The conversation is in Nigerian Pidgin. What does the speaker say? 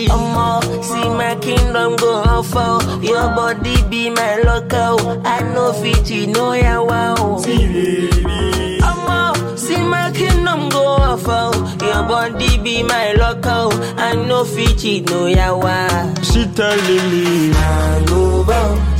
Omo, see my kingdom go off oh. Your body be my local. I know fit you know ya wow. Omo, see my kingdom go off oh. Your body be my local. I know fit you know ya wow. She telling me, I go bow,